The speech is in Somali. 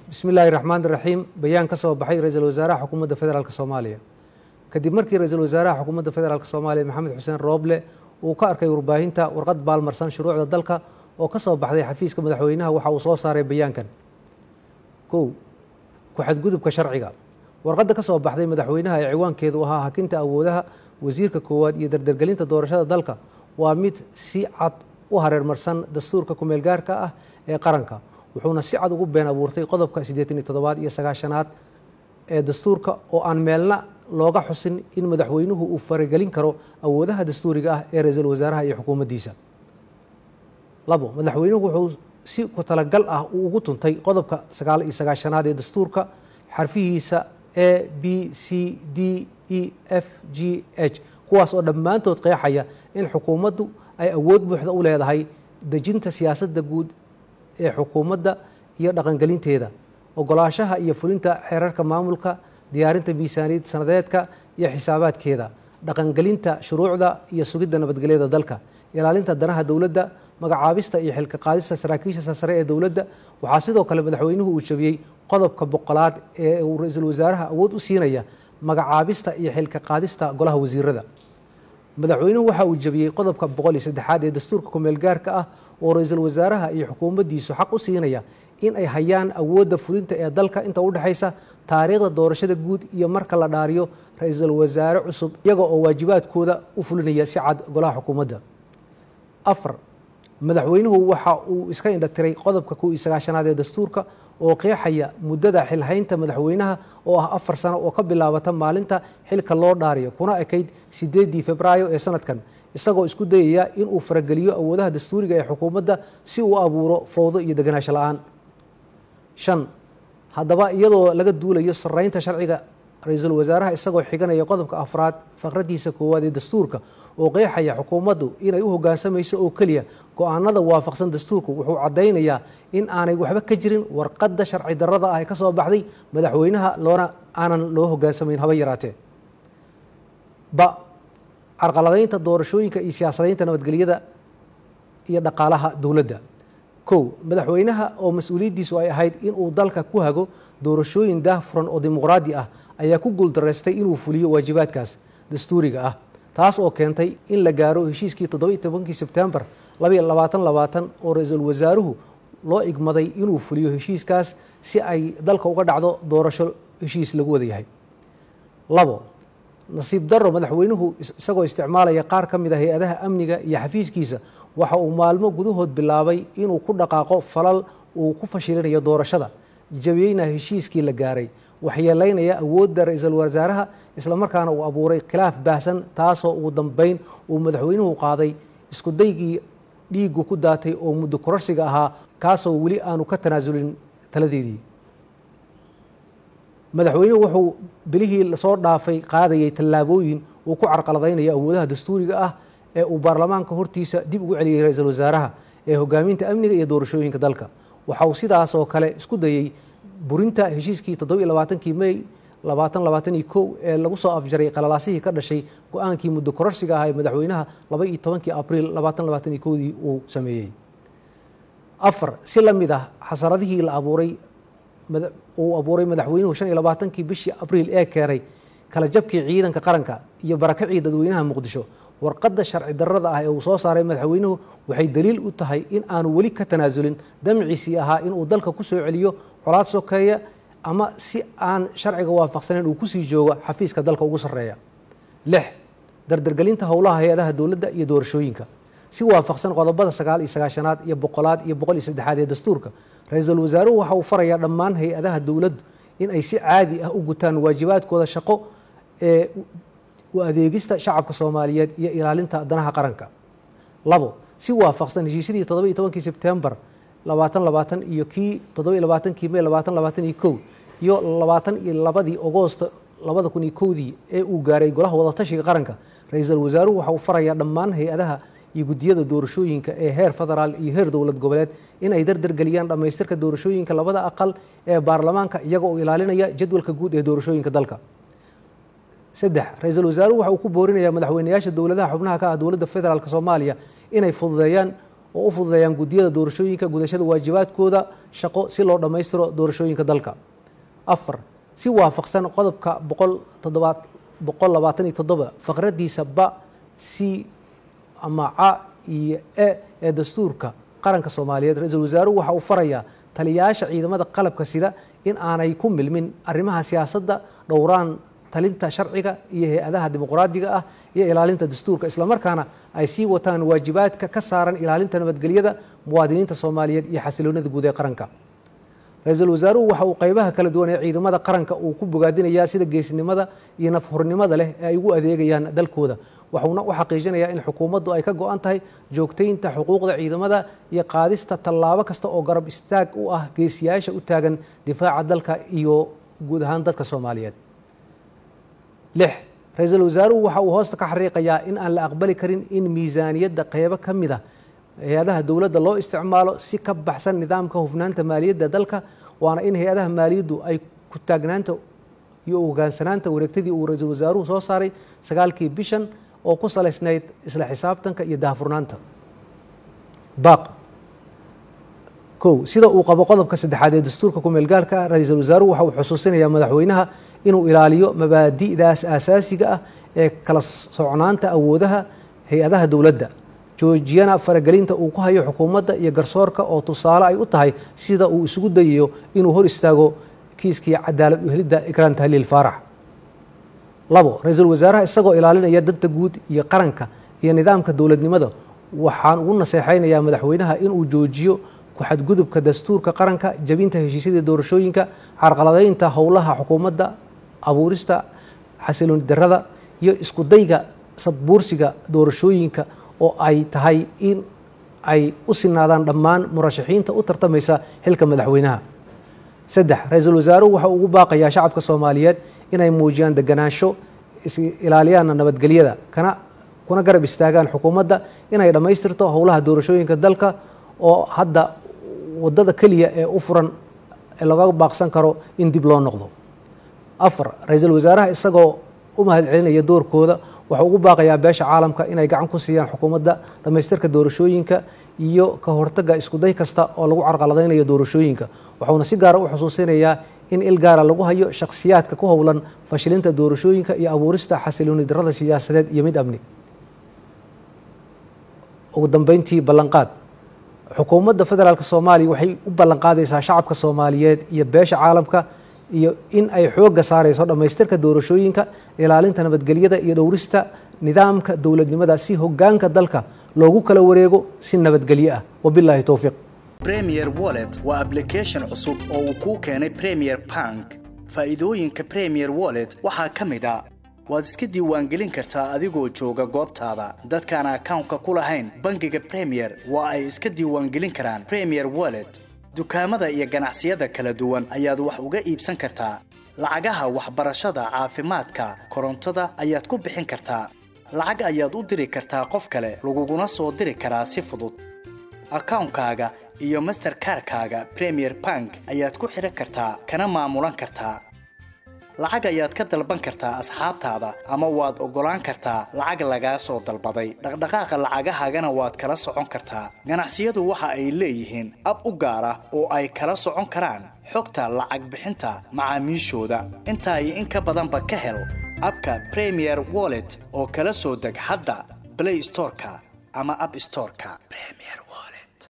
bismi illaahi raxmaan iraxiim bayaan ka soo baxay ra-iisul wasaaraha xukuumadda federaalk soomaaliya kadib markii ra-iisul wasaaraha xukuumadda federaalk soomaaliya maxamed xuseen rooble uu ka arkay warbaahinta warqad baalmarsan shuruucda dalka oo ka soo baxday xafiiska madaxweynaha waxa uu soo saaray bayaankan kow ku-xadgudubka sharciga warqadda ka soo baxday madaxweynaha ee ciwaankeedu ahaa hakinta awoodaha wasiirka koowaad iyo dardargelinta doorashada dalka waa mid si cad u hareermarsan dastuurka kumeelgaarka ah ee qaranka wuxuuna si cad ugu been abuurtay qodobka siddeetan iyo toddobaad iyo sagaashanaad ee dastuurka oo aan meelna looga xusin in madaxweynuhu uu faragelin karo awoodaha dastuuriga ah ee ra-iisul wasaaraha iyo xukuumaddiisa labo madaxweynuhu wuxuu si ku talagal ah uu ugu tuntay qodobka sagaal iyo sagaashanaad ee dastuurka xarfihiisa a b c d e f g h kuwaas oo dhammaantood qeexaya in xukuumaddu ay awood buuxda u leedahay dejinta siyaasadda guud ee xukuumadda iyo dhaqangelinteeda ogolaashaha iyo fulinta xeerarka maamulka diyaarinta miisaaniyad sanadeedka iyo xisaabaadkeeda dhaqangelinta shuruucda iyo sugidda nabadgelyada dalka ilaalinta danaha dowladda magacaabista iyo xilka qaadista saraakiisha sare ee dowladda waxaa sidoo kale madaxweynuhu uu jabiyey qodobka boqolaad ee uu ra-iisul wasaaraha awood u siinaya magacaabista iyo xilka qaadista golaha wasiirada madaxweynuhu waxa uu jabiyey qodobka boqol iyo saddexaad ee dastuurka kumeelgaarka ah oo ra-iisul wasaaraha iyo xukuumaddiisu xaq u siinaya in ay hayaan awoodda fulinta ee dalka inta u dhexaysa taariikhda doorashada guud iyo marka la dhaariyo ra-iisul wasaare cusub iyaga oo waajibaadkooda u fulinaya si cad golaha xukuumadda afar madaxweynuhu waxa uu iska indhatiray qodobka kow iyo sagaashanaad ee dastuurka oo qeexaya muddada xilhaynta madaxweynaha oo ah afar sano oo ka bilaabata maalinta xilka loo dhaariyo kuna ekayd sideedii febraayo ee sanadkan isagoo isku dayaya inuu farageliyo awoodaha dastuuriga ee xukuumadda si uu abuuro fowdo iyo deganaansho la-aan shan haddaba iyadoo laga duulayo saraynta sharciga ra-iisul wasaaraha isagoo xiganaya qodobka afraad faqradiisa koowaad ee dastuurka oo qeexaya xukuumaddu inay u hoggaansamayso oo keliya go-aanada waafaqsan dastuurku wuxuu caddaynayaa in aanay waxba ka jirin warqadda sharci darrada ah ee ka soo baxday madaxweynaha loona aanan loo hoggaansamayn haba yaraatee ba carqaladaynta doorashooyinka iyo siyaasadaynta nabadgelyada iyo dhaqaalaha dowladda kow madaxweynaha oo mas-uuliyaddiisu ay ahayd inuu dalka ku hago doorashooyin daahfuran oo dimuqraadi ah ayaa ku guuldaraystay inuu fuliyo waajibaadkaas dastuuriga ah taas oo keentay in la gaaro heshiiskii toddobiiy tobankii sebtembar labaiyo labaatan labaatan oo ra-iisul wasaaruhu loo igmaday inuu fuliyo heshiiskaas si ay dalka uga dhacdo doorasho heshiis lagu wada yahay labo nasiib darro madaxweynuhu isagoo isticmaalaya qaar ka mid a hay-adaha amniga iyo xafiiskiisa waxa uu maalmo gudahood bilaabay inuu ku dhaqaaqo falal uu ku fashilinayo doorashada jabiyeyna heshiiskii la gaaray waxyeelaynaya awoodda ra-iisul wasaaraha islamarkaana uu abuuray khilaaf baahsan taasoo ugu dambeyn uu madaxweynuhu qaaday isku daygii dhiigu ku daatay oo muddo kororsiga ahaa kaasoo weli aanu ka tanaasulin taladeedii madaxweynuhu wuxuu bilihii lasoo dhaafay qaadayay tallaabooyin uu ku carqaladaynayo awoodaha dastuuriga ah ee uu baarlamaanka hortiisa dib ugu celiyey ra-iisul wasaaraha ee hogaaminta amniga iyo doorashooyinka dalka waxa uu sidaas oo kale isku dayey burinta heshiiskii toddobiiy labaatankii mey labaatan labaatan iyo kow ee lagu soo afjaray qalalaasihii ka dhashay go-aankii muddo kororsiga ah ee madaxweynaha laba iyo tobankii abriil labaatan labaatan iyo kowdii uu sameeyey afar si la mid ah xasaradihii la abuuray uu abuuray madaxweynuhu shan iyo labaatankii bishii abriil ee keenay kala jabkii ciidanka qaranka iyo barakacii dadweynaha muqdisho warqadda sharci darrada ah ee uu soo saaray madaxweynuhu waxay daliil u tahay in aanu weli ka tanaasulin damciisii ahaa inuu dalka ku soo celiyo colaad sokeeya ama si aan sharciga waafaqsanayn uu kusii joogo xafiiska dalka ugu sarreeya lix dardargelinta howlaha hay-adaha dowladda iyo doorashooyinka si waafaqsan qodobada sagaal iyo sagaashanaad iyo boqolaad iyo boqol iyo saddexaad ee dastuurka ra-iisul wasaaruhu waxa uu farayaa dhammaan hay-adaha dowladdu in ay si caadi ah u gutaan waajibaadkooda shaqo ee u adeegista shacabka soomaaliyeed iyo ilaalinta danaha qaranka labo si waafaqsan heshiisyadii toddoba iyo tobankii sebtembar labaatan labaatan iyo kii toddoba iyo labaatankii mey labaatan labaatan iyo kow iyo labaatan iyo labadii agoosto labada kun iyo kowdii ee uu gaaray golaha wadatashiga qaranka ra-iisul wasaaruhu waxa uu farayaa dhammaan hay-adaha iyo guddiyada doorashooyinka ee heer federaal iyo heer dowlad goboleed in ay dardargeliyaan dhammaystirka doorashooyinka labada aqal ee baarlamaanka iyaga oo ilaalinaya jadwalka guud ee doorashooyinka dalka saddex ra-iisul wasaaruhu waxa uu ku boorinayaa madaxweynayaasha dowladaha xubnaha ka ah dowladda federaalk soomaaliya inay fududeeyaan oo u fududeeyaan guddiyada doorashooyinka gudashada waajibaadkooda shaqo si loo dhammaystiro doorashooyinka dalka afar si waafaqsan qodobka boqol toddobaad boqol labaatan iyo toddoba faqradiisa ba c ama ca iyo e ee dastuurka qaranka soomaaliyeed ra-iisul wasaaruhu waxa uu farayaa taliyayaasha ciidamada qalabka sida in aanay ku milmin arrimaha siyaasadda dhowraan talinta sharciga iyo hay-adaha dimuqraadiga ah iyo ilaalinta dastuurka islamarkaana ay sii wataan waajibaadka ka saaran ilaalinta nabadgelyada muwaadiniinta soomaaliyeed iyo xasiloonida guud ee qaranka ra-iisul wasaaruhu waxa uu qeybaha kala duwan ee ciidamada qaranka uu ku bogaadinayaa sida geesinimada iyo nafhurnimada leh ee ay ugu adeegayaan dalkooda waxuuna u xaqiijinayaa in xukuumaddu ay ka go-an tahay joogtaynta xuquuqda ciidamada iyo qaadista tallaabo kasta oo garab istaag u ah geesiyaasha u taagan difaaca dalka iyo guud ahaan dadka soomaaliyeed lix ra-iisul wasaaruhu waxa uu hoosta ka xariiqayaa in aan la aqbali karin in miisaaniyadda qeybo ka mid a hay-adaha dowladda loo isticmaalo si ka baxsan nidaamka hufnaanta maaliyadda dalka waana in hay-adaha maaliyaddu ay ku taagnaanta iyo hogaansanaanta wareegtadii uu ra-iisul wasaaruhu soo saaray sagaalkii bishan oo ku salaysnayd isla xisaabtanka iyo daahfurnaanta baaq kow sida uu qabo qodobka saddexaad ee dastuurka kumeelgaalka ah ra-iisul wasaaruhu waxa uu xusuusinayaa madaxweynaha inuu ilaaliyo mabaadi'daas aasaasiga ah ee kala socnaanta awoodaha hay-adaha dowladda joojiyana faragelinta uu ku hayo xukuumadda iyo garsoorka oo tusaale ay u tahay sida uu isugu dayayo inuu hor istaago kiiskii cadaalad uhelidda ikraan tahliil faarax labo ra-iisul wasaaraha isagoo ilaalinaya danta guud iyo qaranka iyo nidaamka dowladnimada waxaan ugu naseexaynayaa madaxweynaha inuu joojiyo ku-xadgudubka dastuurka qaranka jabinta heshiisyada doorashooyinka carqaladaynta howlaha xukuumadda abuurista xasilooni darada iyo iskudayga sadbuursiga doorashooyinka oo ay tahay in ay u sinaadaan dhammaan murashaxiinta u tartamaysa xilka madaxweynaha saddex ra-iisul wasaaruhu waxa uu ugu baaqayaa shacabka soomaaliyeed inay muujiyaan deganaansho is-ilaaliyaana nabadgelyada kana kuna garab istaagaan xukuumadda inay dhammaystirto howlaha doorashooyinka dalka oo hadda wadada keliya ee u furan ee laga baaqsan karo in dib loo noqdo afar ra-iisul wasaaraha isagoo u mahad celinaya doorkooda waxau ugu baaqayaa beesha caalamka inay gacan ku siiyaan xukuumadda dhammaystirka doorashooyinka iyo ka hortagga iskuday kasta oo lagu carqaladaynayo doorashooyinka waxauna si gaara u xusuusinayaa in il gaara lagu hayo shakhsiyaadka ku howlan fashilinta doorashooyinka iyo abuurista xasilooni darada siyaasadeed iyo mid amni ugu dambeyntii ballanqaad xukuumadda federaalk soomaaliya waxay u ballanqaadaysaa shacabka soomaaliyeed iyo beesha caalamka iyo in ay xoogga saarayso dhammaystirka doorashooyinka ilaalinta nabadgelyada iyo dhowrista nidaamka dowladnimada si hogaanka dalka loogu kala wareego si nabadgelyo ah wabilaahi towfiiq premier wallet waa application cusub oo uu kuu keenay premier bank faa'iidooyinka premier wallet waxaa ka mid a waad iska diiwaangelin kartaa adigoo jooga goobtaada dadkaan akawnka ku lahayn bangiga premier waa ay iska diiwaangelin karaan premier wallet dukaamada iyo ganacsiyada kala duwan ayaad wax uga iibsan kartaa lacagaha waxbarashada caafimaadka korontada ayaad ku bixin kartaa lacag ayaad u diri kartaa qof kale laguguna soo diri karaa si fudud akawnkaaga iyo masterkarkaaga premier bank ayaad ku xidhan kartaa kana maamulan kartaa lacag ayaad ka dalban kartaa asxaabtaada ama waad oggolaan kartaa lacag lagaa soo dalbaday dhaqdhaqaaqa lacagahaagana waad kala socon kartaa ganacsiyadu waxa ay leeyihiin ab u gaar ah oo ay kala socon karaan xogta lacag bixinta macaamiishooda intaa iyo in ka badanba ka hel abka premier wallet oo kala soo deg hadda blay storeka ama ab storeka